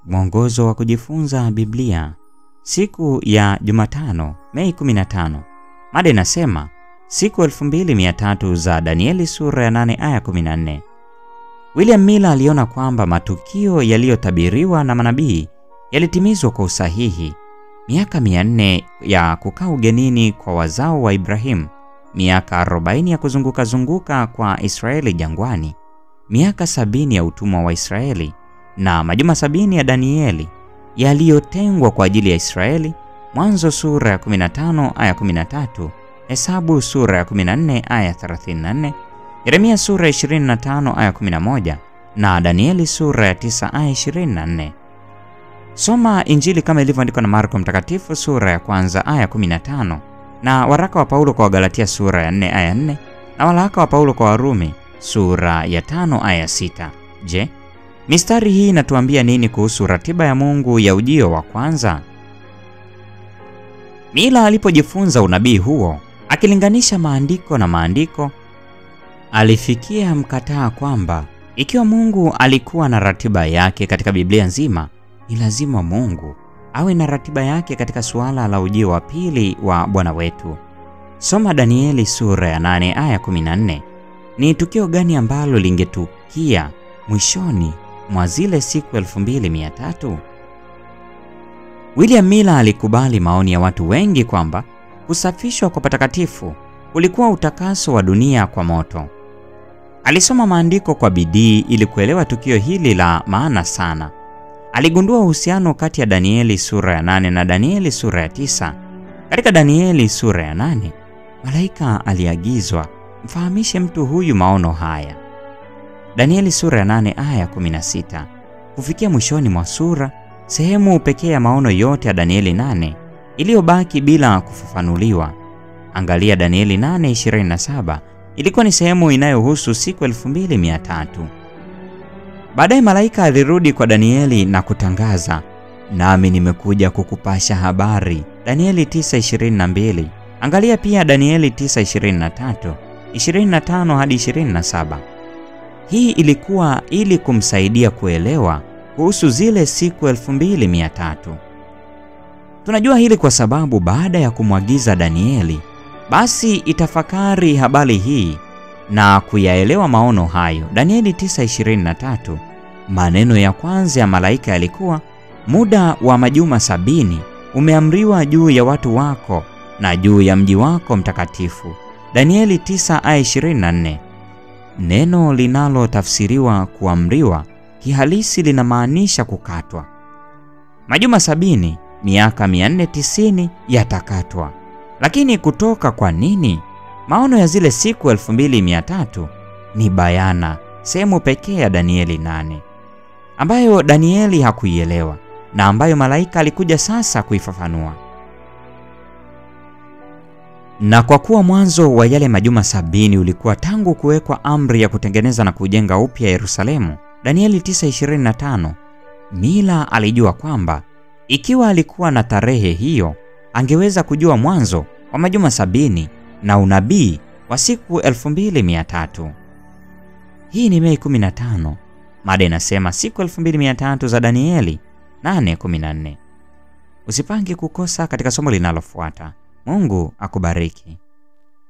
Mwongozo wa kujifunza Biblia, siku ya Jumatano, Mei 15. Mada inasema siku 2300 za Danieli sura ya 8 aya 14. William Miller aliona kwamba matukio yaliyotabiriwa na manabii yalitimizwa kwa usahihi. Miaka 400 ya kukaa ugenini kwa wazao wa Ibrahimu, miaka 40 ya kuzunguka zunguka kwa Israeli jangwani, miaka sabini ya utumwa wa Israeli na majuma sabini ya Danieli yaliyotengwa kwa ajili ya Israeli. Mwanzo sura ya 15 aya 13, Hesabu sura ya 14 aya 34, Yeremia sura ya 25 aya 11 na Danieli sura ya 9 aya 24. Soma Injili kama ilivyoandikwa na Marko Mtakatifu sura ya kwanza aya 15 na waraka wa Paulo kwa Wagalatia sura ya 4 aya 4 na waraka wa Paulo kwa Warumi sura ya 5 aya 6. Je, mistari hii inatuambia nini kuhusu ratiba ya Mungu ya ujio wa kwanza? Mila alipojifunza unabii huo, akilinganisha maandiko na maandiko, alifikia mkataa kwamba ikiwa Mungu alikuwa na ratiba yake katika Biblia nzima, ni lazima Mungu awe na ratiba yake katika suala la ujio wa pili wa Bwana wetu. Soma Danieli sura ya 8 aya 14. Ni tukio gani ambalo lingetukia mwishoni mwa zile siku 2300? William Miller alikubali maoni ya watu wengi kwamba kusafishwa kwa patakatifu ulikuwa utakaso wa dunia kwa moto. Alisoma maandiko kwa bidii ili kuelewa tukio hili la maana sana. Aligundua uhusiano kati ya Danieli sura ya 8 na Danieli sura ya 9. Katika Danieli sura ya 8, malaika aliagizwa mfahamishe mtu huyu maono haya. Danieli sura ya 8 aya 16. Kufikia mwishoni mwa sura, sehemu pekee ya maono yote ya Danieli 8 iliyobaki bila kufafanuliwa. Angalia Danieli 8:27, ilikuwa ni sehemu inayohusu siku 2300. Baadaye malaika alirudi kwa Danieli na kutangaza, nami nimekuja kukupasha habari. Danieli 9:22. Angalia pia Danieli 9:23, 25 hadi 27. Hii ilikuwa ili kumsaidia kuelewa kuhusu zile siku 2300. Tunajua hili kwa sababu baada ya kumwagiza Danieli basi itafakari habari hii na kuyaelewa maono hayo. Danieli 9:23, maneno ya kwanza ya malaika yalikuwa, muda wa majuma sabini umeamriwa juu ya watu wako na juu ya mji wako mtakatifu. Danieli 9:24. Neno linalotafsiriwa kuamriwa kihalisi linamaanisha kukatwa. Majuma sabini, miaka 490 yatakatwa. Lakini kutoka kwa nini? Maono ya zile siku 2300 ni bayana, sehemu pekee ya Danieli 8 ambayo Danieli hakuielewa na ambayo malaika alikuja sasa kuifafanua. Na kwa kuwa mwanzo wa yale majuma sabini ulikuwa tangu kuwekwa amri ya kutengeneza na kujenga upya Yerusalemu, Danieli 9:25, Mila alijua kwamba ikiwa alikuwa na tarehe hiyo, angeweza kujua mwanzo wa majuma sabini na unabii wa siku 2300. Hii ni Mei 15. Mada inasema siku 2300 za Danieli 8:14. Usipange kukosa katika somo linalofuata. Mungu akubariki.